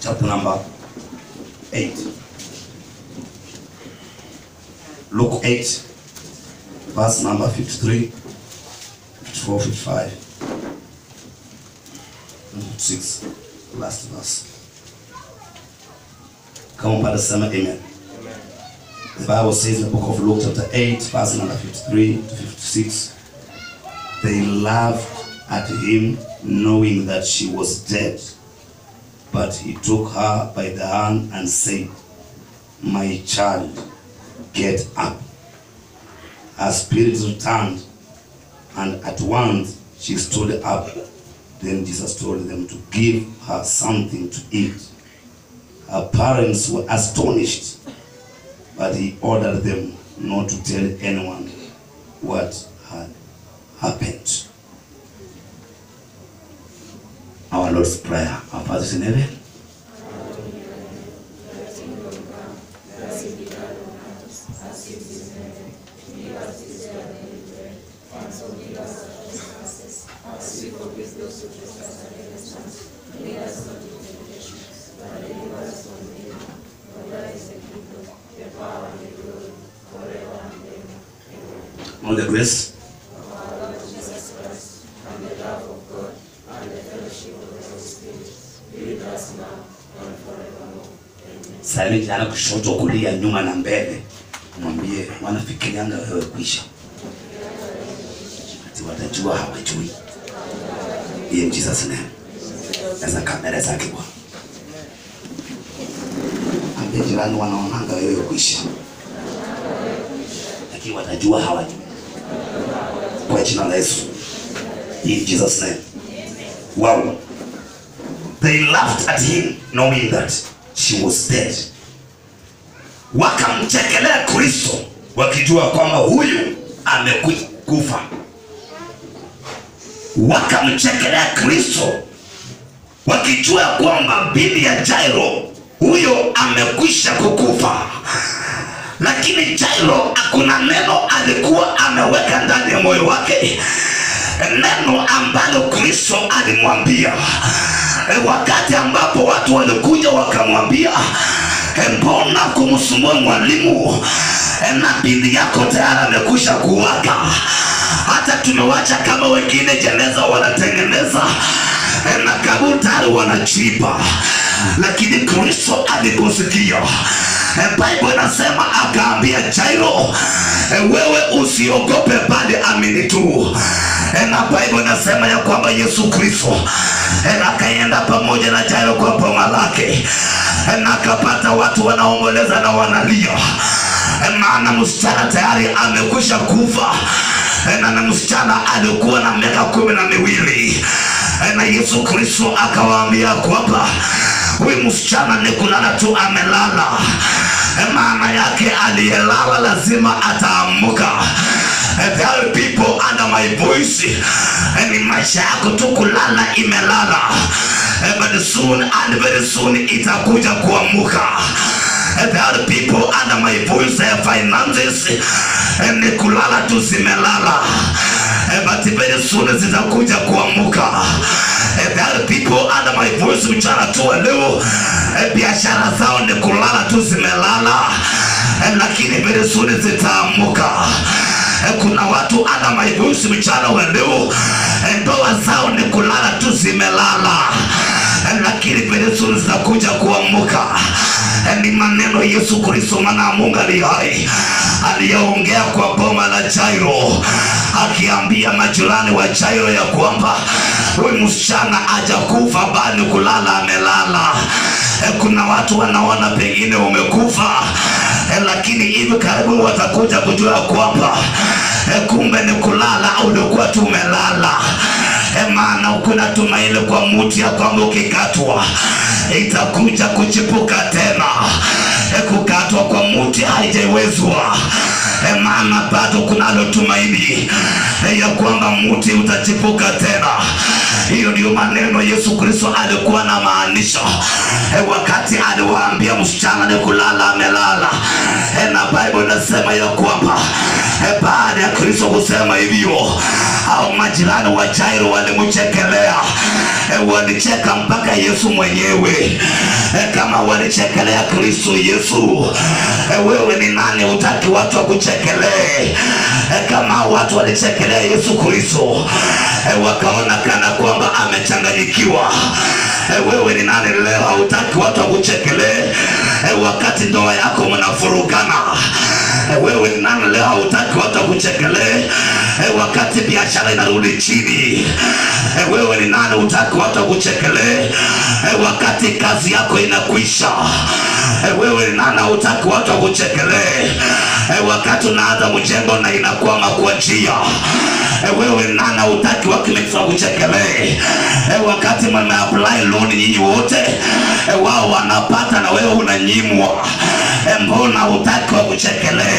chapter number 8. Luke 8, verse number 53, 54, 55, and 56. Last verse. Come on, Father, sema amen. The Bible says in the book of Luke, chapter 8, verse number 53 to 56, they laughed at him, knowing that she was dead. But he took her by the hand and said, My child, get up. Her spirit returned, and at once she stood up. Then Jesus told them to give her something to eat. Her parents were astonished, but he ordered them not to tell anyone what had happened. Our Lord's Prayer. Our Father in heaven. All the grace. Sasa jana kushoto, kulia, nyuma na mbele, mwambie wanafikirianga wewe kwisha, ati watajua hawajui. In Jesus name. Sasa kamera zake kwa ambie jirani, wanaonanga wewe kwisha, lakini watajua hawajui. Kwa jina la Yesu. In Jesus name. Wow. They laughed at him knowing that she was dead. Wakamchekelea Kristo wakijua kwamba huyu amekufa. Wakamchekelea Kristo wakijua kwamba bibi ya Jairo huyo amekwisha kukufa. Lakini Jairo hakuna neno alikuwa ameweka ndani ya moyo wake, neno ambalo Kristo alimwambia E, wakati ambapo watu walikuja wakamwambia e, mbona kumsumbua mwalimu e, na bibi yako tayari amekwisha kuwaga, hata tumewacha kama wengine jeneza wanatengeneza e, na kaburi tayari wanachimba, lakini Kristo aliposikia e, Bible inasema akaambia Jairo e, wewe usiogope, bali amini tu e, na Bible inasema ya kwamba Yesu Kristo e, akaenda pamoja na Jairo kwa boma lake e, na akapata watu wanaomboleza na wanalia e, maana msichana tayari amekwisha kufa e, na na msichana alikuwa na miaka kumi na miwili e, na Yesu Kristo akawaambia kwamba huyu msichana ni kulala tu amelala e, maana yake aliyelala lazima ataamuka And there are people under my voice and in maisha yako tu kulala imelala Eh, but soon and very soon itakuja kuamuka And there are people under my voice their finances eh, ni kulala tu zimelala Eh, but very soon zitakuja kuamuka Eh, there are people under my voice mchana tu wa leo eh, biashara zao ni kulala tu zimelala Eh, lakini very soon zitaamuka Eh, kuna watu ana maibusi mchana wa leo eh, ndoa zao ni kulala tu zimelala Eh, lakini vile suri zitakuja kuamuka Eh, ni maneno Yesu Kristo mwana wa Mungu aliye hai aliyeongea kwa boma la Jairo akiambia majirani wa Jairo ya kwamba huyu msichana hajakufa bali kulala amelala. Eh, kuna watu wanaona pengine umekufa eh, lakini hivi karibuni watakuja kujua kwamba eh, kumbe ni kulala au ulikuwa tu umelala. Eh, maana kuna tumaini kwa mti ya kwamba ukikatwa itakuja kuchipuka tena. Eh, kukatwa kwa mti haijawezwa eh, maana bado kunalo tumaini eh, ya kwamba mti utachipuka tena. Hiyo ndio maneno Yesu Kristo alikuwa na maanisha eh, wakati aliwaambia msichana ni kulala amelala eh, na Bible inasema ya kwamba E, baada ya Kristo kusema hivyo, au majirani wa Jairo walimchekelea, e, walicheka mpaka Yesu mwenyewe. E, kama walichekelea Kristo Yesu, e, wewe ni nani utaki watu wakuchekelee? E, kama watu walichekelea Yesu Kristo, e, wakaona kana kwamba amechanganyikiwa, e, wewe ni nani leo hautaki watu wakuchekelee? E, wakati ndoa yako mnafurugana Eh, wewe ni nani leo hautaki watu wakuchekelee eh, wakati biashara inarudi chini eh, wewe ni nani hutaki watu wakuchekelee eh, wakati kazi yako inakwisha eh, wewe ni nani hautaki watu wakuchekelee eh, wakati unaanza mjengo na inakwama kwa njia eh, wewe ni nani hautaki wakimekisa wakuchekelee eh, wakati mmeapply loan nyinyi wote eh, wao wanapata na wewe unanyimwa eh, mbona hutaki wakuchekelee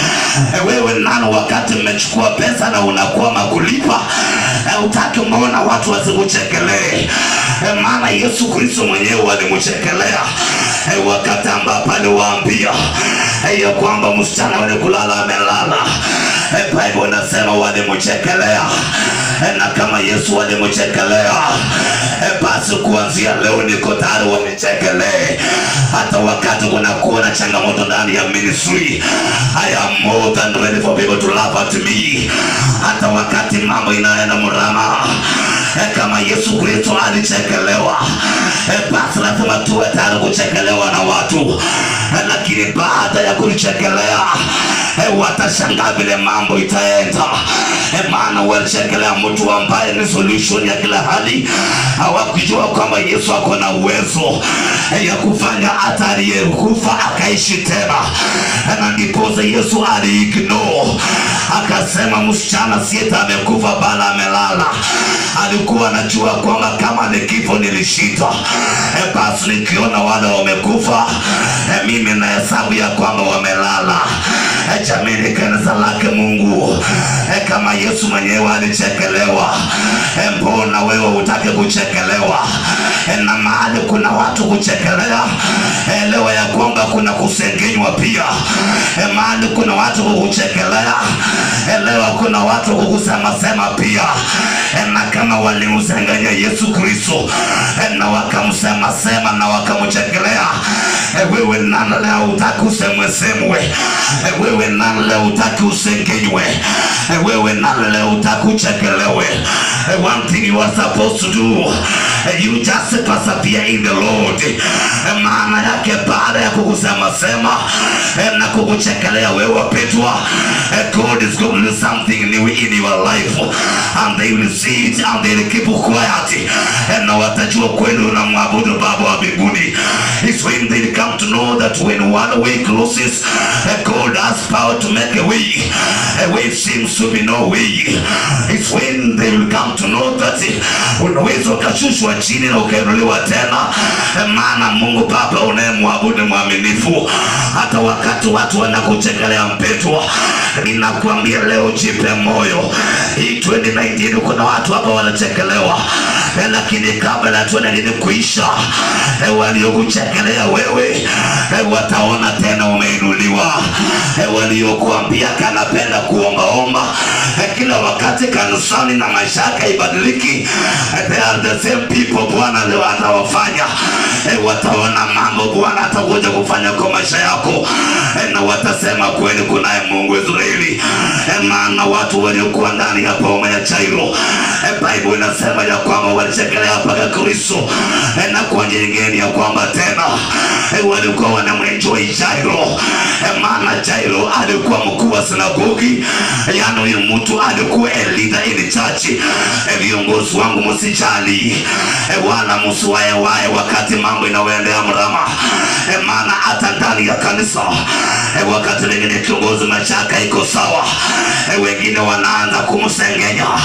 Eh, wewe nani wakati mmechukua pesa na unakwama kulipa Eh, utaki mbona watu wasikuchekelee Eh, maana yesu kristo mwenyewe alimchekelea Eh, wakati ambapo aliwaambia eh, ya kwamba msichana wenye kulala amelala Eh, bible inasema walimchekelea Eh, na kama yesu walimchekelea eh, basi kuanzia leo niko tayari wanichekelee hata wakati kunakuwa na changamoto ndani ya ministry I am more than ready for people to laugh at me hata wakati mambo inaenda mrama eh, kama yesu kristo alichekelewa eh, basi lazima tuwe tayari kuchekelewa na watu eh, lakini baada ya kulichekelea eh, watashangaa vile mambo itaenda eh, maana walichekelea mtu ambaye ni solution ya kila hali hawakujua kwamba yesu ako na uwezo eh, ya kufanya hata aliyekufa akaishi tena Eh, na ndiposa yesu aliignore akasema msichana sieta amekufa bala amelala alikuwa anajua kwamba kama ni kifo nilishinda eh, basi nikiona wale wamekufa eh, mimi na hesabu ya kwamba wamelala eh, jamini kanisa lake mungu eh, kama yesu mwenyewe alichekelewa eh, mbona wewe utake kuchekelewa eh, na mahali kuna watu kuchekelea elewa ya kwamba kuna kusengenywa pia eh, mahali kuna watu kukuchekelea elewa kuna watu kukusemasema pia eh, na kama walimsengenya yesu kristo eh, na wakamsemasema na wakamchekelea eh, wewe nani leo utaki usemwesemwe eh, wewe nani leo utaki usengenywe eh, wewe nani leo utaki uchekelewe eh, one thing you are supposed to do eh, you just persevere in the lord eh, maana yake baada ya kukusemasema eh, na kukuchekelea wewe wapetwa eh, god is going to do something new in your life and they will see it and they will keep quiet eh, na watajua kweli unamwabudu baba wa mbinguni it's when they come to know that when one way closes eh, god has power to make a way a way seems to be no way it's when they will come to know that eh, unaweza ukashushwa chini na ukainuliwa tena eh, maana mungu baba unayemwabudu mwaminifu hata wakati watu wanakuchekelea mpetwa ninakuambia leo jipe moyo hii 2019 kuna watu hapa wanachekelewa eh, lakini kabla ya 2019 kuisha eh, waliokuchekelea wewe eh, wataona tena umeinuliwa eh, waliokuambia kanapenda kuombaomba eh, kila wakati kanisani na maisha yake ibadiliki eh, they are the same people bwana leo atawafanya eh, wataona mambo bwana atakuja kufanya kwa maisha yako eh, na watasema kweli kunaye mungu israeli eh, maana watu waliokuwa ndani ya boma ya chairo eh, bible inasema ya kwamba walichekelea mpaka kristo eh, na kwa njia nyingine ya kwamba tena eh, walikuwa wanamwenjoi jairo eh, maana jairo alikuwa mkuu wa sinagogi yani huyu mtu alikuwa a leader in church eh, viongozi wangu msijali eh, wala msiwaewae wakati mambo inaoendea mrama eh, maana hata ndani ya kanisa eh, wakati wengine kiongozi mashaka iko sawa eh, wengine wanaanza kumsengenya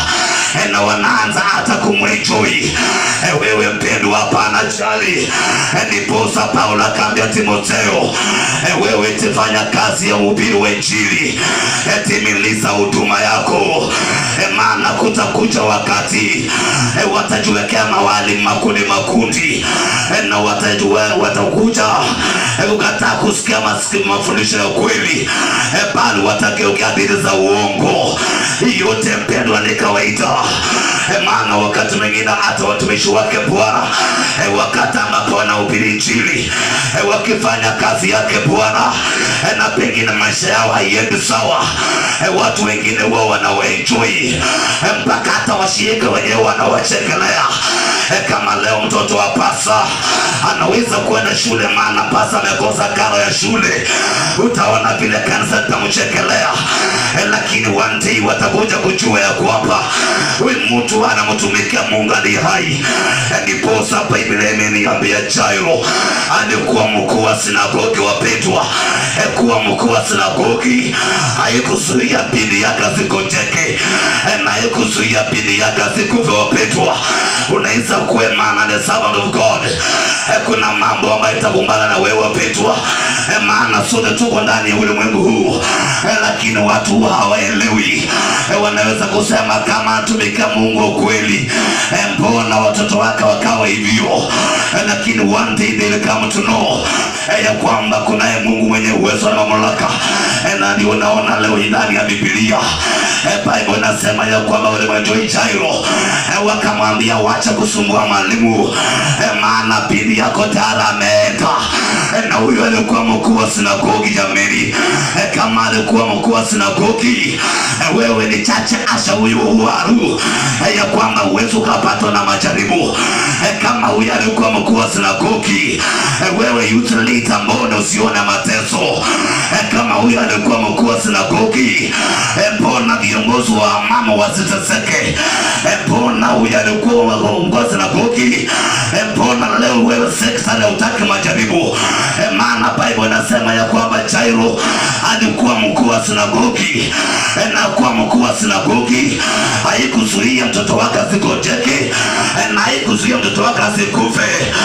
eh, na wanaanza hata kumwenjoi eh, wewe mpendwa hapana jali eh, ndiposa paulo akaambia timotheo eh, wewe tifanya kazi ya uhubiri wa injili eh, timiliza huduma yako eh, maana kutakuja wakati eh, watajiwekea mawali makundi makundi eh, na watajua watakuja eh, kukataa kusikia masiki- mafundisho ya kweli eh, bali watageukia hadithi za uongo Hii yote mpendwa ni kawaida eh, maana wakati mwingine hata watumishi wake bwana eh, wakati ambapo wanahubiri injili eh, wakifanya kazi yake bwana eh, na pengine maisha yao haiendi sawa eh, watu wengine wao wanawaenjoi eh, mpaka hata washirika wenyewe wanawachekelea eh, kama leo mtoto wa pasa anaweza kwenda shule maana pasa amekosa karo ya shule utaona vile kanisa litamchekelea eh, lakini one day watakuja kujua ya kwamba huyu mtu anamtumikia mungu ali hai Eh, ndiposa biblia imeniambia jairo alikuwa mkuu wa sinagogi wapendwa Eh, kuwa mkuu wa sinagogi haikuzuia bidi yake asikojeke Eh, na haikuzuia bidi yake asikuve wapendwa unaweza kuemana the servant of god Eh, kuna mambo ambayo itakumbana na wewe wapendwa Eh, maana sote tuko ndani ya ulimwengu huu Eh, lakini watu hawaelewi Eh, wanaweza kusema kama atumika mungu wa kweli Eh, mbona watoto wake wakawa hivyo Eh, lakini one day they will come to know eh, ya kwamba kunaye mungu mwenye uwezo na mamlaka Eh, na ndio unaona leo hii ndani ya bibilia eh, bible inasema ya kwamba walimwajoi jairo eh, wakamwambia wacha kusumbua mwalimu eh, maana bidi yako tara ameenda eh, na huyo alikuwa mkuu wa sinagogi jameni eh, kama alikuwa mkuu wa sinagogi eh, wewe ni chache asha huyu uharu eh, ya kwamba uwezi ukapatwa na majaribu eh, kama huyu alikuwa mkuu wa sinagogi eh, wewe youth leader mbona usione mateso eh, kama huyu alikuwa mkuu wa sinagogi eh, mbona viongozi wa mama wasiteseke eh, mbona huyu alikuwa mkuu wa sinagogi eh, mbona leo wewe sekta leo utaki majaribu eh, maana bible inasema ya kwamba jairo alikuwa mkuu wa sinagogi eh, na kuwa mkuu wa sinagogi haikuzuia mtoto wake asikojeke eh, na haikuzuia mtoto wake asikufe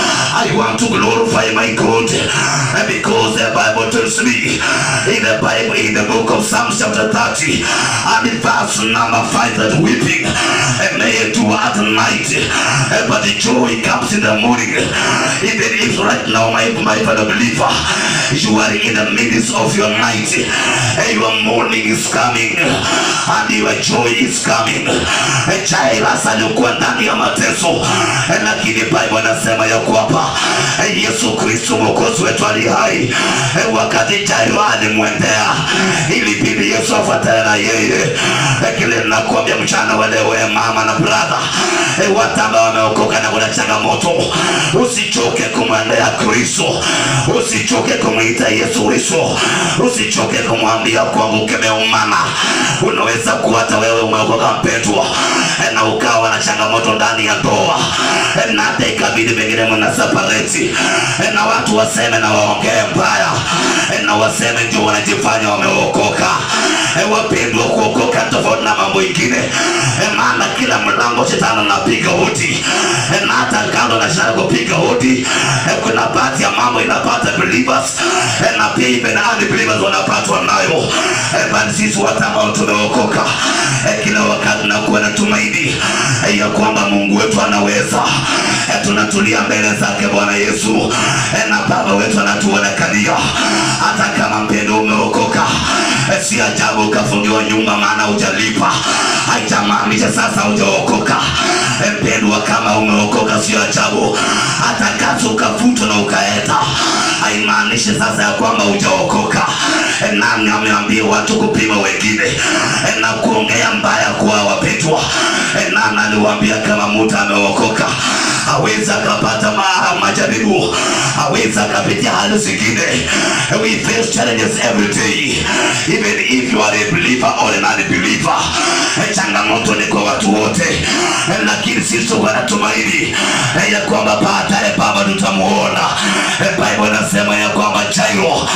i want to glorify my god eh, because the bible tells me in the bible in the book of psalms chapter 30 and in verse number 5 that weeping eh, may endure at night eh, but the joy comes in the morning even if right now my, my fellow believer you are in the midst of your night eh, your morning is coming and your joy is coming eh, Jairus alikuwa ndani ya mateso eh, lakini Bible anasema ya kwamba eh, Yesu Kristo mwokozi wetu ali hai eh, wakati Jairo alimwendea ilibidi Yesu afuatane na yeye eh, kile nakuambia mchana wa leo eh, mama na brother eh, watu ambao wameokoka na kuna changamoto usichoke kumwendea Kristo usichoke kumwita Yesu Kristo usichoke kumwambia kwamba ukemeumana unaweza kuwa hata wewe umeokoka mpendwa eh, na ukawa na changamoto ndani ya ndoa eh, na hata ikabidi pengine mna separate eh, na watu waseme na waongee mbaya eh, na waseme ndio wanajifanya wameokoka eh, wapendwa kuokoka tofauti na mambo ingine eh, maana kila mlango shetani anapiga hodi eh, na hata kando na shetani kupiga hodi eh, kuna baadhi ya mambo inapata believers eh, na pia even unbelievers wanapatwa nayo eh, bali sisi watu ambao tumeokoka eh, kila wakati nakuwa na tumaini eh, ya kwamba Mungu wetu anaweza eh, tunatulia mbele zake Bwana Yesu eh, na Baba wetu anatuonekania hata kama mpendo umeokoka eh, si ajabu ukafungiwa nyumba maana hujalipa haijamaanisha sasa hujaokoka eh, mpendwa kama umeokoka sio ajabu hata kazi ukafutwa na ukaenda haimaanishi sasa ya kwamba hujaokoka eh, nani ameambia watu kupima wengine eh, na kuongea mbaya kuwa wapendwa eh, nani aliwaambia kama mtu ameokoka aweza akapata ma, majaribu aweza akapitia hali zingine we face challenges every day even if you are a believer or an unbeliever Eh, changamoto ni kwa watu wote Eh, lakini sisi tuko na tumaini eh, ya kwamba baadaye baba tutamuona Eh, bible inasema ya kwamba jairo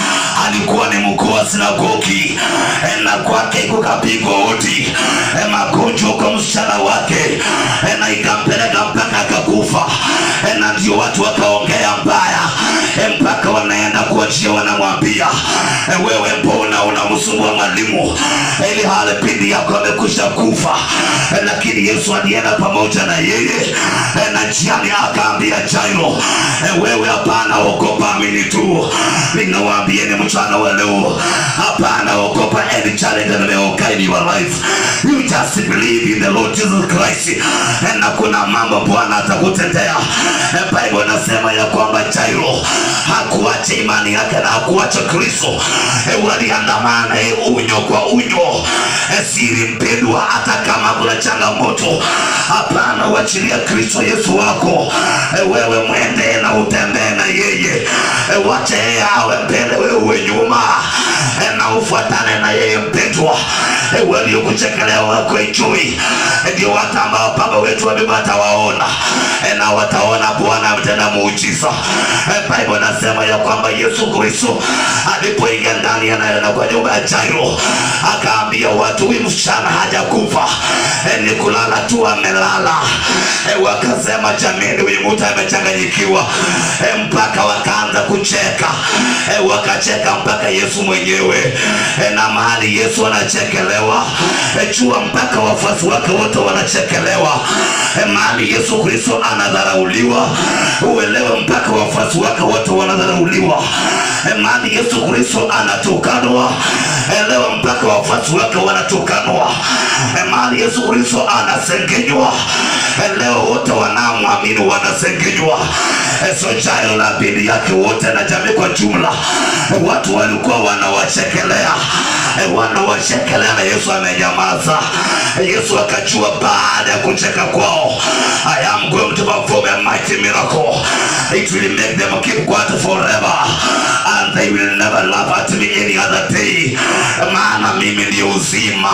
alikuwa ni mkuu wa sinagogi e, na kwake kukapigwa hodi e, magonjwa kwa msichana wake e, na ikampeleka mpaka akakufa e, na ndio watu wakaongea mbaya e, mpaka wanaenda kuachia wanamwambia e, wewe mbona unamsumbua mwalimu e, ili hali pindi yako amekwisha kufa e, lakini yesu alienda pamoja na yeye e, na njiani akaambia jairo e, wewe hapana ogopa amini tu ninawaambieni mchana wa leo hapana ogopa any challenge that may occur in your life you just believe in the lord jesus christ e, na kuna mambo bwana atakutendea e, bible nasema ya kwamba jairo hakuacha imani yake na hakuacha kristo e, waliandamana e, unyo kwa unyo e, siri mpendwa hata kama kuna changamoto hapana wachilia kristo yesu wako e, wewe mwende na utembee na yeye e, wache yeye awe mbele wewe uwe nyuma e, na ufuatane na yeye mpendwa e, waliokuchekelea wako ijui e, ndio watu ambao baba wetu wa mbinguni atawaona e, na wataona bwana ametenda muujiza e, bible nasema ya kwamba yesu kristo alipoingia ndani ya na kwa nyumba ya jairo akaambia watu huyu msichana hajakufa e, ni kulala tu amelala e, wakasema jamini huyu mtu amechanganyikiwa e, mpaka wakaanza kucheka e, wakacheka mpaka yesu mwenyewe e, na mahali yesu anachekelewa e, jua mpaka wafuasi wake wote wanachekelewa e, mahali yesu kristo anadharauliwa uelewe mpaka wafuasi wake wote wanadharauliwa e, mahali yesu kristo anatukanwa elewa mpaka wafuasi wake wanatukanwa e, mahali yesu kristo anasengenywa e, leo wote wanaomwamini wanasengenywa e, so jairo la bidi yake wote na jamii kwa jumla e, watu walikuwa wanawachekelea e, wanawachekelea na yesu amenyamaza e, yesu akajua baada ya kucheka kwao i am going to perform a mighty miracle it will make them keep quiet forever and they will never laugh at me any other day maana mimi ndio uzima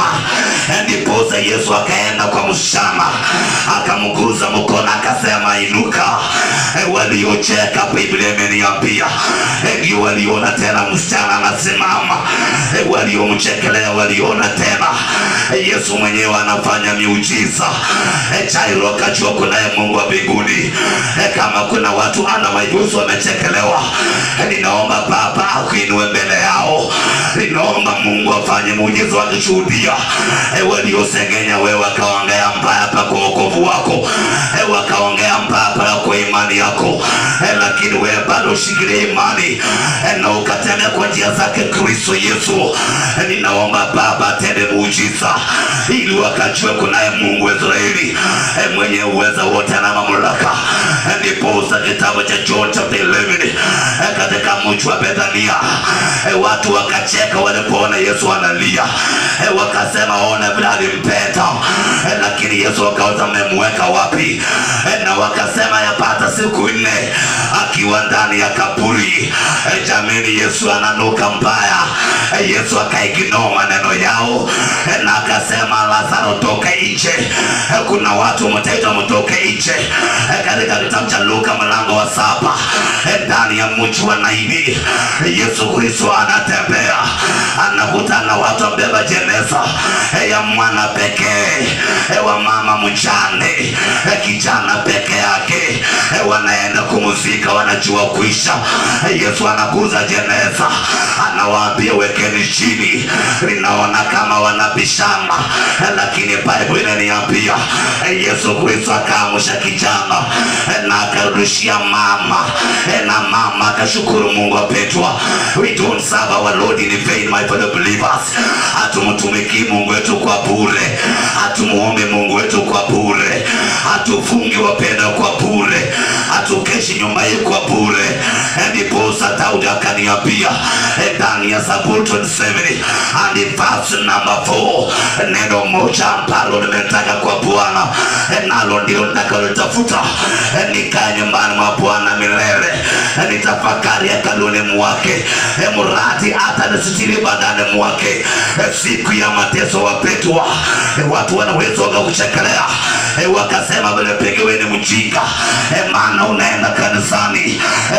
ndiposa yesu akaenda kwa mshama akamguza mkono akasema inuka E, waliocheka biblia imeniambia E, ndio waliona tena msichana anasimama E, waliomchekelea waliona tena E, yesu mwenyewe anafanya miujiza E, jairo akajua kunaye mungu wa mbinguni E, kama kuna watu ana majuzi wamechekelewa E, ninaomba baba akuinue mbele yao ninaomba mungu afanye muujiza wakishuhudia e, waliosengenya wewe wakaongea mbaya pa kwa wokovu wako e, wakaongea mbaya pa kwa imani yako e, lakini wewe bado ushikilie imani e, na ukatembea kwa njia zake kristo yesu e, ninaomba baba atende muujiza ili wakajue kunaye mungu wa israeli e, mwenye uweza wote na mamlaka E, ndiposa kitabu cha john chapter 11 e, katika mji wa bethania e, watu wakacheka walipoona yesu analia e, wakasema ona vile alimpenda e, lakini yesu akauza mmemweka wapi e, na wakasema yapata siku nne akiwa ndani ya kaburi e, jamini yesu ananuka mbaya e, yesu akaignore maneno yao e, na akasema lazaro toke nje e, kuna watu mtaitwa mtoke nje e, katika kitabu cha luka mlango wa saba e, ndani ya mji wa naini yesu kristo anatembea anakutana na watu wabeba jeneza e, ya mwana pekee e, wa mama mjane e, kijana peke yake e, wanaenda kumuzika wanajua kuisha e, yesu anakuza jeneza anawaambia wekeni chini linaona kama wanabishana e, lakini bible inaniambia e, yesu kristo akaamsha kijana e, na akarudishia mama e, na mama akashukuru mungu apetwa we don't serve our lord in vain my fellow believers hatumtumikii mungu wetu kwa bure hatumuombe mungu wetu kwa bure hatufungi wapenda kwa bure hatukeshi nyumba hii kwa bure ndiposa daudi akaniambia eh, ndani ya zaburi 27 and verse number 4 neno moja ambalo nimetaka kwa bwana eh, nalo ndilo nitakalolitafuta eh, nikae nyumbani mwa bwana milele eh, nitafakari hekaluni mwake eh, mradi hata nisitiri badani mwake eh, siku ya mateso wapetwa eh, watu wanaweza wakakuchekelea eh, wakasema vile pengine wewe ni mjinga eh, maana unaenda kanisani eh, lakini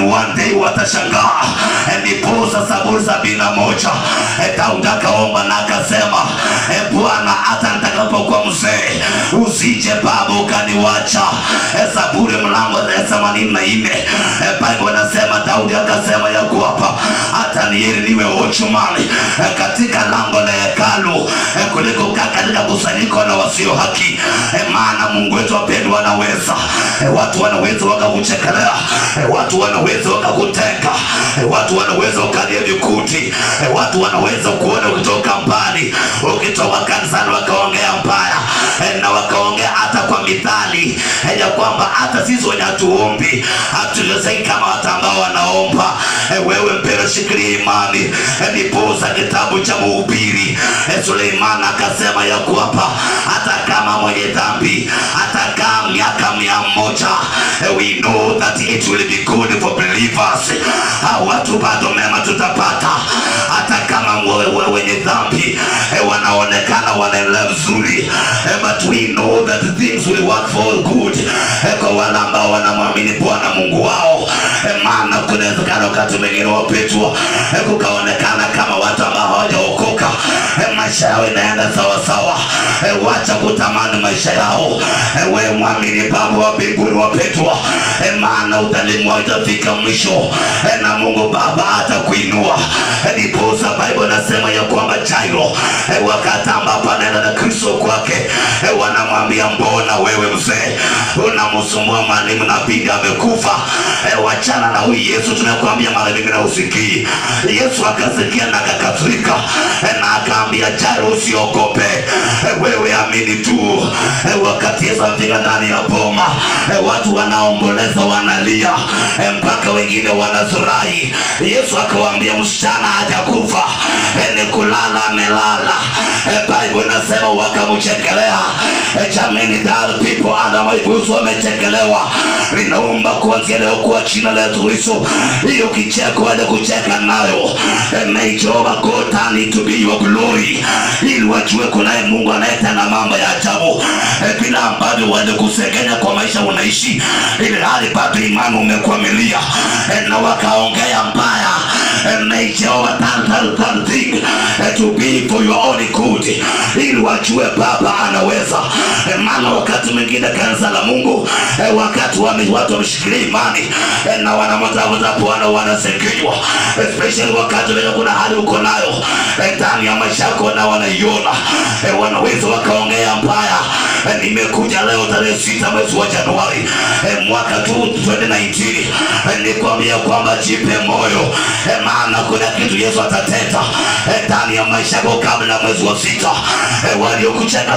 one day watashangaa. Eh, Ndiposa Zaburi sabini na moja eh, Daudi akaomba na akasema eh, Bwana, hata nitakapokuwa mzee usije Baba ukaniwacha. Eh, Zaburi mlango wa themanini na nne eh, Bible inasema Daudi akasema ya kwamba hata ni heri niwe watchman eh, katika lango la hekalu eh, kuliko kukaa katika kusanyiko na wasio haki eh, maana Mungu wetu wapendwa anaweza eh, watu wanaweza wakakuchekelea eh, watu wanaweza wakakutenga eh, watu wanaweza ukalia vikuti eh, watu wanaweza kuona ukitoka mbali ukitoka kanisani wakaongea mbaya eh, na wakaongea hata kwa mithali eh, ya kwamba hata sisi wenye hatuombi hatuwezeki kama watu ambao wanaomba eh, wewe mpendwa shikilia imani eh, ndiposa kitabu cha Mhubiri eh, Suleiman akasema ya kwamba hata kama mwenye dhambi atakaa miaka mia moja eh, we know that it will be good for believers Ah, watu bado mema tutapata hata kama wewe wenye dhambi eh, wanaonekana wanaendelea vizuri eh, but we know that things will work for good eh, kwa wale ambao wanamwamini Bwana Mungu wao eh, maana kunawezekana wakati mwingine wapetwa eh, kukaonekana kama watu ambao hawajaokoka eh, maisha yao inaenda sawa sawa eh, wacha kutamani maisha yao eh, we mwamini Baba wa mbinguni wapetwa eh, maana udhalimu wao itafika mwisho eh, na Mungu Baba atakuinua eh, ndiposa Bible nasema ya kwamba Jairo eh, wakati ambapo anaenda na Kristo kwake eh, wanamwambia mbona wewe mzee unamsumbua mwalimu na bibi amekufa eh, wachana na huyu Yesu tunakwambia mara nyingi na usikii Yesu akasikia na akakasirika eh, na akaambia Jairo usiogope eh, wewe amini tu eh, wakati Yesu amefika ndani ya boma eh, watu wanaomboleza wanalia eh, mpaka wengine wanafurahi Yesu akawaambia msichana hajakufa eh, ni kulala amelala eh, Bible inasema wakamchekelea eh, jamani that people under my voice wamechekelewa ninaomba kuanzia leo kwa jina la Yesu Kristo hiyo kicheko wale kucheka nayo eh, may Jehovah God turn it to be your glory ili wajue kunaye Mungu anayetenda mambo ya ajabu eh, bila ambavyo wale kusengenya kwa maisha unaishi ili hali bado imani umekwamilia eh, na wakaongea mbaya eh, may Jehovah turn that, that thing eh, to be for your own good ili wajue Baba anaweza eh, maana wakati mwingine kanisa la Mungu eh, wakati wame, watu wameshikilia imani eh, na wanamtafuta Bwana wanasengenywa especially wakati wenye kuna hali uko nayo eh, ndani ya maisha yako na wanaiona eh, wanaweza wakaongea mbaya eh, nimekuja leo tarehe sita mwezi wa Januari eh, mwaka tu 2019 eh, nikwambia kwamba jipe moyo eh, maana kuna kitu Yesu atatenda eh, ndani ya maisha yako kabla ya mwezi wa sita eh, waliokucheka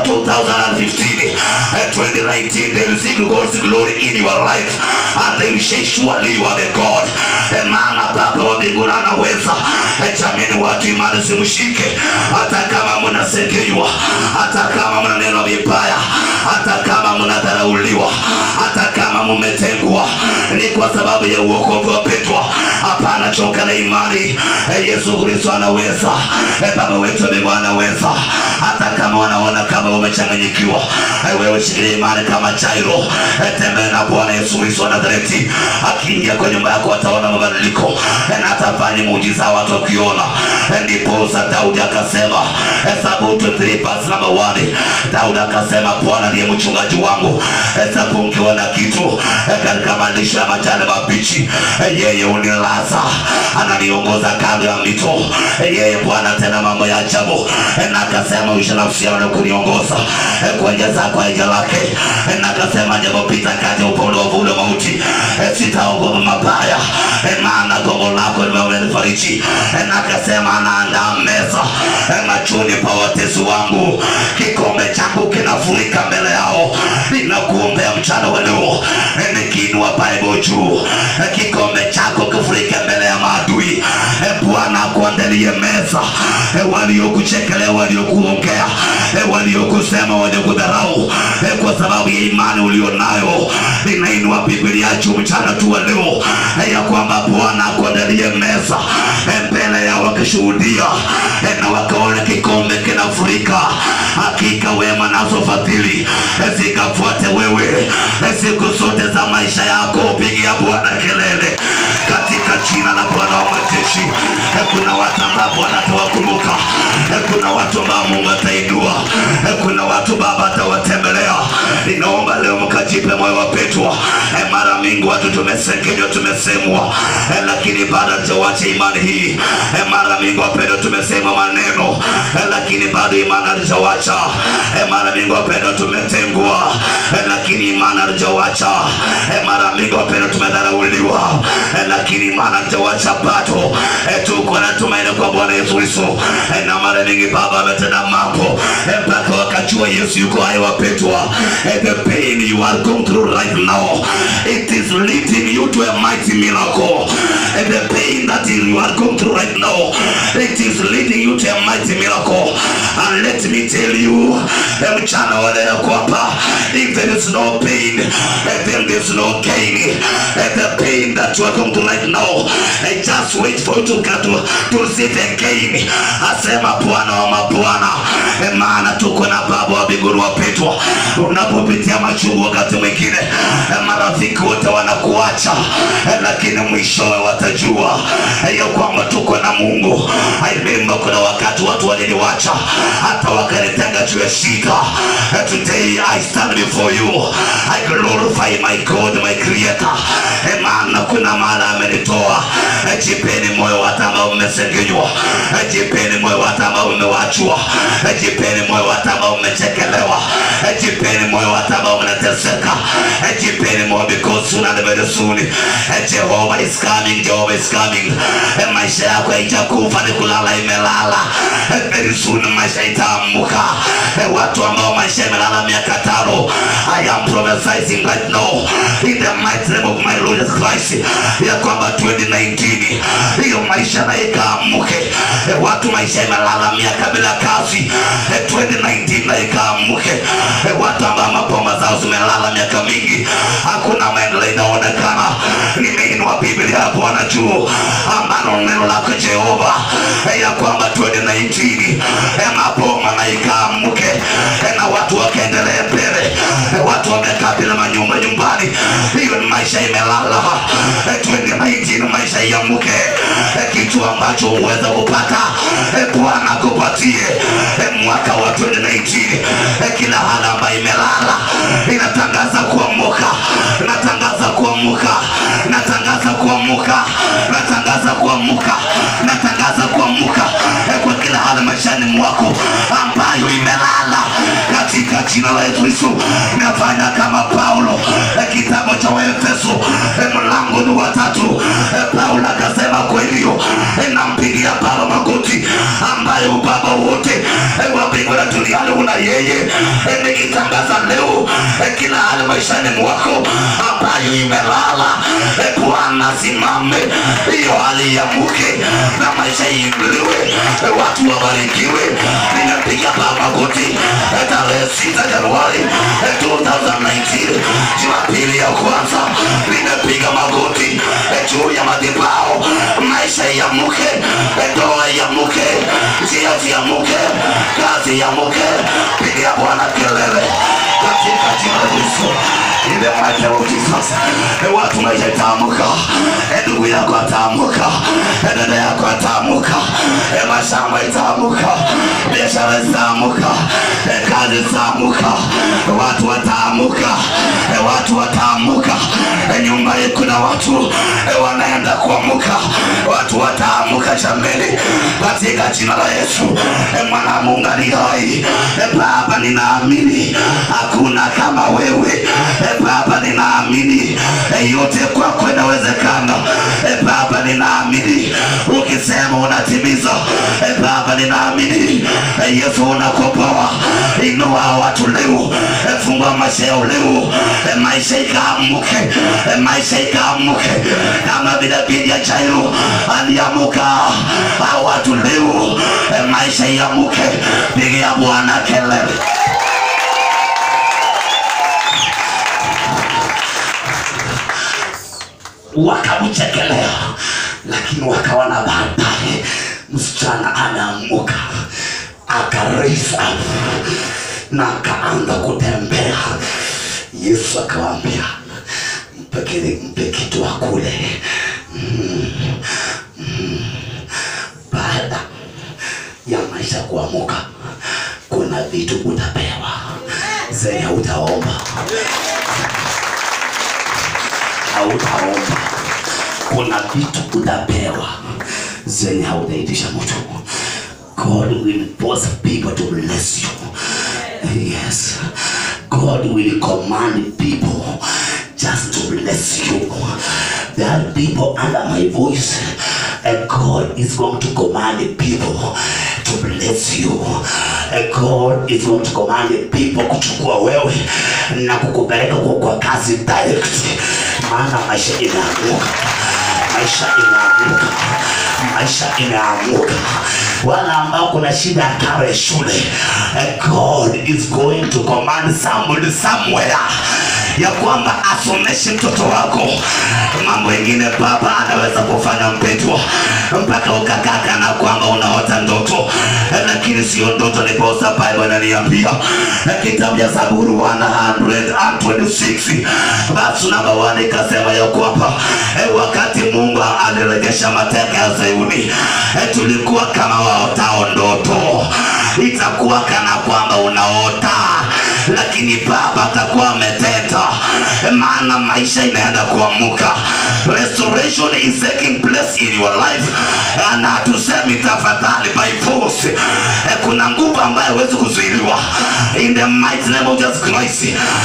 2015 eh, 2019 they will see God's glory in your life and they will say surely you are the God eh, maana Baba wa mbinguni anaweza eh, jamani watu imani simshike hata kama mnasengenywa hata kama mnaneno vibaya hata kama mnadharauliwa hata kama mmetengwa ni kwa sababu ya uokovu wapendwa hapana choka na imani eh, Yesu Kristo anaweza eh, Baba wetu wa mbinguni anaweza hata kama wanaona kama umechanganyikiwa eh, wewe shikilia imani kama Jairo eh, tembea na Bwana Yesu Kristo wa Nazareti akiingia kwa nyumba yako ataona mabadiliko eh, na atafanya muujiza watu wakiona eh, ndiposa Daudi akasema eh, Zaburi 23 verse number 1 Daudi akasema Bwana ndiye mchungaji wangu eh, sitapungukiwa na kitu eh, katika malisho ya majani mabichi eh, yeye unilaza ananiongoza kando ya mito eh, yeye Bwana tena mambo ya ajabu eh, na akasema uisha nafsi yangu na kuniongoza eh, kwa njia zako haija lake eh, na akasema japopita kati ya upande wa uvuli wa mauti eh, sitaogopa mabaya eh, maana gongo lako limenifariji eh, na akasema anaandaa meza eh, machoni pa watesi wangu kikombe changu kinafurika mbele yao ninakuombea mchana wa leo eh, nikiinua Bible juu eh, kikombe chako kifurike mbele ya maadui eh, Bwana akuandalie meza eh, waliokuchekelea waliokuongea eh, waliokusema waliokudharau eh, kwa sababu ya imani ulionayo ninainua Biblia juu mchana tu wa leo eh, ya kwamba Bwana akuandalie meza eh, mbele yao wakishuhudia eh, na wakaona kikombe kinafurika hakika wema nazo fadhili eh, zikafuate wewe eh, siku zote za maisha yako pigia Bwana kelele kuna watu ambao Bwana atawakumbuka, kuna watu ambao Mungu atainua, kuna watu Baba atawatembelea. Ninaomba leo mkajipe moyo wa Petro. Eh, Mara mingi watu tumesengenywa, tumesemwa, eh, lakini bado hatujawacha imani hii. Eh, Mara mingi wapendwa, tumesema maneno, eh, lakini bado imani hatujawacha. Eh, Mara mingi wapendwa, tumetengwa, eh, lakini imani hatujawacha. Eh, Mara mingi wapendwa, tumedharauliwa, eh, lakini imani hatujawacha bado. Eh, Tuko na tumaini kwa Bwana Yesu Kristo, Eh, na mara mingi Baba ametenda mambo eh, mpaka wakajua Yesu yuko hai wapendwa. Eh, The pain you are going through right now, it is leading you to a mighty miracle. And the pain that you are going through right now, it is leading you to a mighty miracle. And let me tell you, eh, mchana wa leo kwamba if there is no pain, eh, then there is no gain. Eh, The pain that you are going through right now, eh, just wait for you to get to, to receive the gain. Asema Bwana wa mabwana, eh, maana tuko na Baba wa mbinguni wapendwa. Unapopitia machungu wakati mwingine, eh, marafiki wote wanakuacha, eh, lakini mwishowe watajua eh, ya kwamba tuko na Mungu. I remember kuna wakati watu waliniwacha hata wakanitenga juu ya shida. Eh, Today I stand before you. I glorify my God, my creator. Eh, maana kuna mahala amenitoa. Eh, Jipeni moyo watu ambao mmesengenywa. Eh, Jipeni moyo watu ambao mmewachwa. Eh, Jipeni moyo watu ambao mmechekelewa. Eh, Jipeni moyo watu ambao mnateseka. Eh, Jipeni moyo because soon and very soon eh, Jehovah is coming, Jehovah is coming. Eh, Maisha yako haitakufa ni kulala imelala. Eh, Very soon maisha itaamuka. Eh, Watu ambao maisha imelala miaka tano. I am prophesying right now in the mighty name of my Lord Jesus Christ ya kwamba 2019 hiyo maisha na ikaamuke. Eh, Watu maisha imelala miaka bila kazi. Eh, 2019 na ikaamuke. Eh, Watu ambao mapoma zao zimelala miaka mingi, hakuna maendeleo inaonekana. Nimeinua Biblia ya Bwana juu ambalo neno lako Jehova eh, ya kwamba 2019 eh, mapoma na ikaamuke eh, na watu wakaendelea mbele. Eh, Watu wamekaa bila manyumba nyumbani, hiyo ni maisha imelala. Eh, 2019 maisha iamuke, Eh, kitu ambacho uweza kupata eh, Bwana akupatie Eh, mwaka wa 2019 eh, kila hali ambayo imelala inatangaza kuamuka, natangaza kuamuka, natangaza kuamuka, natangaza kuamuka, natangaza kuamuka eh, kwa kila hali maishani mwako ambayo imelala katika jina la Yesu Kristo. Nafanya kama Paulo eh, kitabu cha Waefeso eh, mlango ni wa tatu eh, Paulo akasema kwa hivyo eh, nampigia Baba magoti ambayo baba wote eh, wa mbingu na duniani una yeye eh, nikitangaza leo eh, kila hali maishani mwako ambayo imelala eh, Bwana simame, hiyo hali iamuke na maisha iinuliwe, eh, watu wabarikiwe. Ninapiga Baba magoti eh, tarehe sita Januari eh, 2019 Jumapili ya kwanza, nimepiga magoti eh, juu ya madhabahu, maisha iamuke, eh, ndoa iamuke, njia ziamuke, kazi iamuke. Pigia Bwana kelele katika jina la Yesu. In the mighty name of Jesus. Eh, Watu maisha itaamuka, Eh, ndugu yako ataamuka, Eh, dada yako ataamuka, Eh, mashamba itaamuka, biashara zitaamuka, Eh, kazi zitaamuka, watu wataamuka, Eh, watu wataamuka, Eh, nyumba hii kuna watu eh, wanaenda kuamuka, watu wataamuka jameni, katika jina la Yesu. Eh, Mwana wa Mungu ali hai, Eh, Baba ninaamini hakuna kama wewe Eh, Baba ninaamini eh, yote kwako inawezekana. Eh, Baba ninaamini ukisema unatimiza. Eh, Baba ninaamini eh, Yesu unakomboa. Inua watu leo, eh, fungua maisha yao leo, eh, maisha ikaamuke, eh, maisha ikaamuke kama vile bidi ya Jairo aliamuka. Hao watu leo, eh, maisha iamuke. Pigia Bwana kelele. wakamchekelea, lakini wakaona baadaye msichana ameamuka aka raise up na akaanza kutembea. Yesu akawaambia mpe kile- mpe kitu akule. Mm, mm. vitu utapewa zenye hautaomba hautaomba kuna vitu utapewa zenye hautaitisha mtu god will force people to bless you yes god will command people just to bless you there are people under my voice and god is going to command people to bless you and god is going to command people kuchukua wewe na kukupeleka kwa, kwa kazi direct maana maisha imeanguka maisha imeanguka maisha imeanguka wala ambao kuna shida ya karo ya shule eh, god is going to command somebody somewhere ya kwamba asomeshe mtoto wako mambo mengine baba anaweza kufanya mpendwa mpaka ukakaka na kwamba unaota ndoto eh, lakini sio ndoto niposa bible ananiambia eh, kitabu cha zaburi 126 basi namba 1 ikasema ya kwamba eh, wakati mungu aliregesha mateka ya zayuni eh, tulikuwa kama waotao ndoto itakuwa kana kwamba unaota lakini baba atakuwa ameteta maana maisha inaenda kuamuka restoration is taking place in your life na hatusemi tafadhali by force Eh, kuna nguvu ambayo hawezi kuzuiliwa in the mighty name of Jesus Christ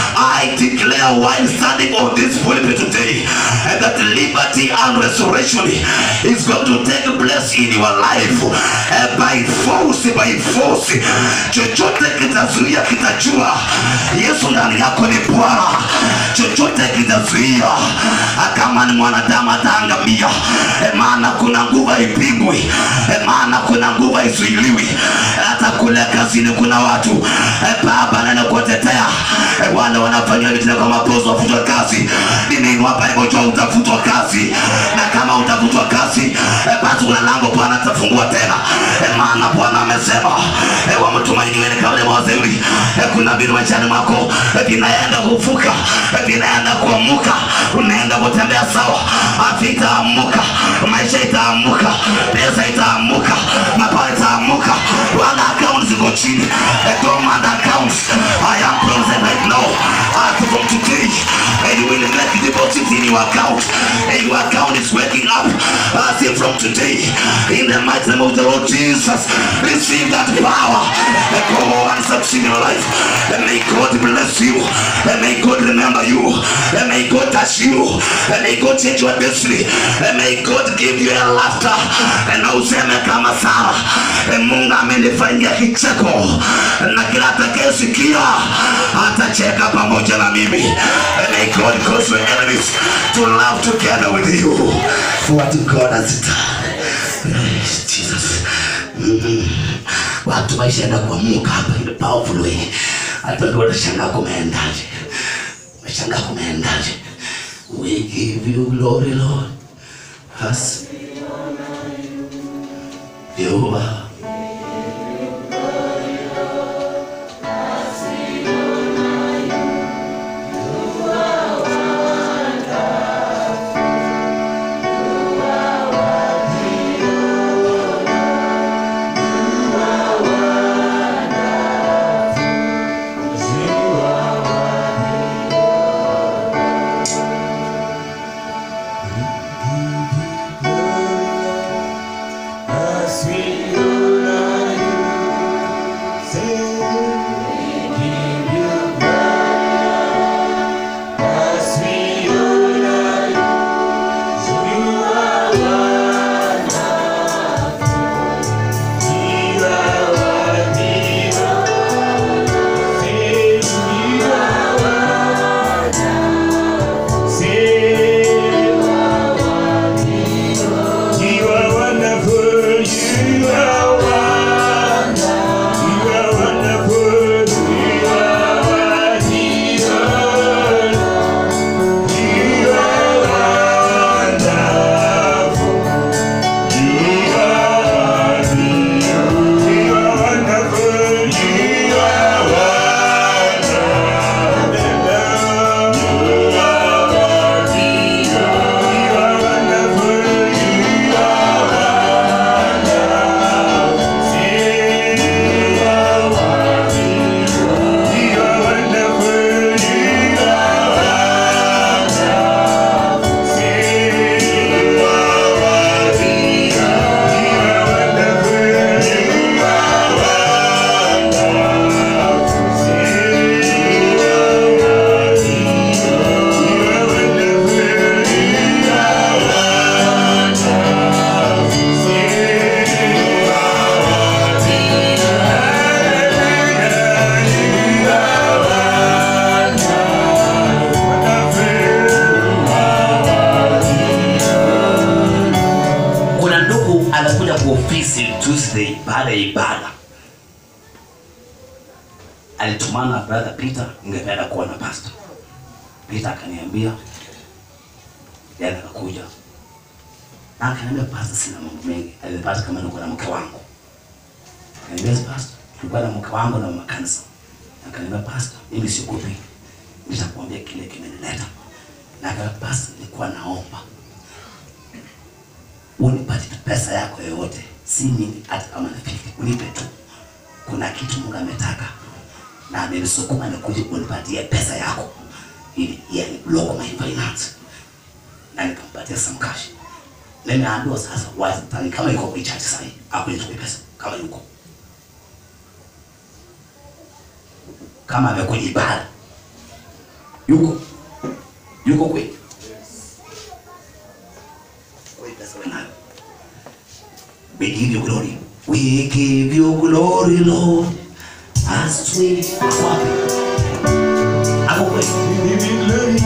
I declare while standing on this pulpit today eh, that liberty and restoration is going to take place in your life eh, by force by force chochote kitazuia kitajua yesu ndani yako ni bwana chochote kitazuia ah, kama ni mwanadamu ataangamia Eh, maana kuna nguvu haipingwi Eh, maana kuna nguvu haizuiliwi hata kule kazini kuna watu eh, baba naenda kuwatetea eh, wale wanafanyia vitendo kama mapozo wafutwa kazi nimeinua bible jua utafutwa kazi na kama utafutwa kazi eh, basi kuna lango bwana atafungua tena eh, maana bwana amesema eh, wamtumainiweni kabla mawaziri eh, kuna vitu maishani mwako eh, vinaenda kufuka eh, vinaenda kuamuka unaenda kutembea sawa afya itaamuka maisha itaamuka pesa itaamuka mapato itaamuka wala account ziko chini eh, dormant accounts I am present right now as from today and you will make deposit in your account and your account is waking up as if from today in the mighty name of the Lord Jesus receive that power and go and succeed in your life and may God bless you and may God remember you and may God touch you and may God change your destiny and may God give you a laughter and useme kama Sara and Mungu amenifanyia kicheko na kila atakayesikia atacheka pamoja na mimi and may God cause your enemies to laugh together with you for what God has done Yes, Jesus Mm. watu maisha enda kuamuka hapa in a powerful way hata ndio watashangaa kumeendaje washangaa kumeendaje we give you glory lord Has Jehovah As we alikuja kwa ofisi Tuesday baada ya ibada, alitumana na brother Peter, ningependa kuona pastor Peter. Akaniambia yeye akakuja na akaniambia, pastor, sina mambo mengi, alipata kama niko na mke wangu. Akaniambia, pastor, tulikuwa na mke wangu na mama kanisa. Akaniambia, pastor, mimi siogopi, nitakwambia kile kimenileta. Na akaniambia, pastor, nilikuwa naomba unipatie tu pesa yako yoyote, si mingi, hata kama ni fifty, unipe tu. Kuna kitu Mungu ametaka na amenisukuma nikuje unipatie pesa yako ili yani block my finance, na nikampatia some cash. Nimeambiwa sasa wazi tani kama iko kwa church sasa, hapo nitoe pesa kama yuko kama amekuja ibada yuko yuko kweli kweli, pesa wewe nayo. We give you glory. We give you glory, Lord. As we Hapo kweli.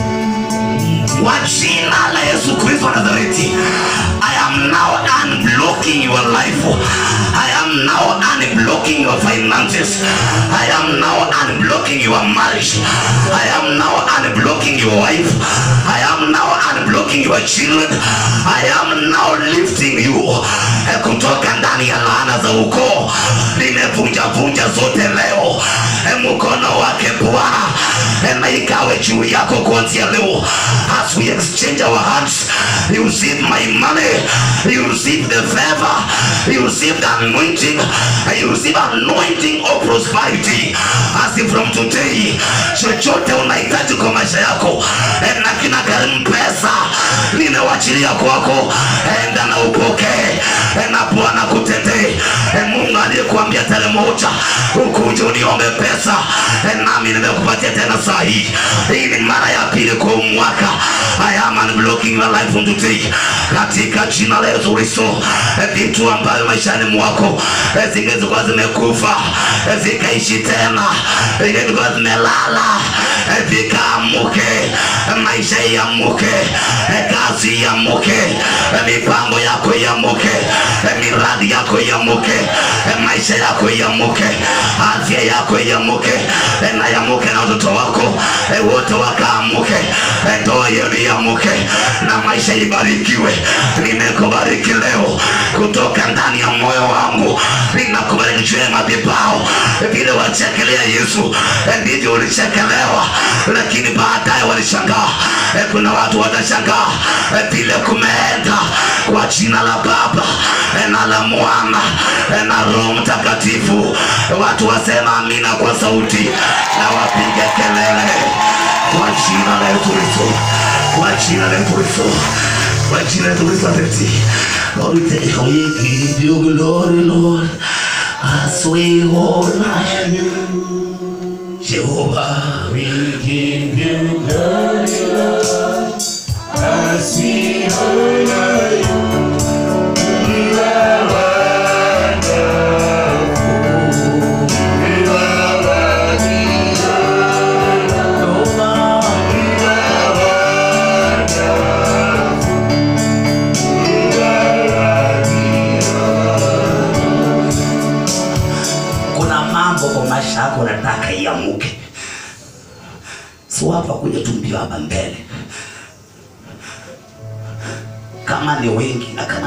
Kwa jina la Yesu Kristo wa Nazareti, I am now unblocking your life. I am now unblocking your finances. I am now unblocking your marriage. I am now unblocking your wife. I am now unblocking your children. I am now lifting you Eh, kutoka ndani ya laana za ukoo. Nimevunja vunja zote leo. Eh, Mkono wake Bwana eh, na ikawe juu yako kuanzia leo. As we exchange our hands, you receive my money, you receive the favor, you receive the anointing, you receive anointing of prosperity. As if from today, chochote unahitaji kwa maisha yako eh, na kina gharimu pesa, ninawachilia kwako, enda na upokee eh, na Bwana kutendee. Eh, Mungu aliyekuambia tarehe moja ukuje uniombe pesa eh, nami nimekupatia tena saa hii. Hii ni mara ya pili kwa huu mwaka. I am unblocking your life from today katika jina la Yesu Kristo. Eh, Vitu ambavyo maishani mwako eh, zingekuwa zimekufa eh, zikaishi tena, zingekuwa zimelala eh, vikaamuke, eh, maisha iamuke, eh, kazi iamuke, eh, mipango yako iamuke, eh, miradi yako iamuke, eh, maisha yako iamuke, afya yako iamuke, eh, na iamuke na watoto wako eh, wote wakaamuke, eh, ndoa yenu iamuke na maisha ibarikiwe. Nimekubariki leo kutoka ndani ya moyo wangu, ninakubariki juu ya madhabahu. Vile wachekelea Yesu eh, ndivyo ulichekelewa, lakini baadaye walishangaa. Eh, Kuna watu watashangaa eh, vile kumeenda kwa jina la Baba eh, na la Mwana eh, na Roho Mtakatifu. Watu wasema amina kwa sauti na wapige kelele kwa jina la Yesu Kristo, kwa jina la Yesu Kristo, kwa jina la Yesu Kristo. Ati Lord, we thank you. We give you glory, Lord, as we honor you, Jehovah. We give you glory, Lord, as we honor you. You are wonderful. You are worthy, Jehovah. you are wonderful. You are worthy, kuna mambo kwa maisha yako nataka iamuke, so hapa kuja tu mbio hapa mbele, kama ni wengi na kama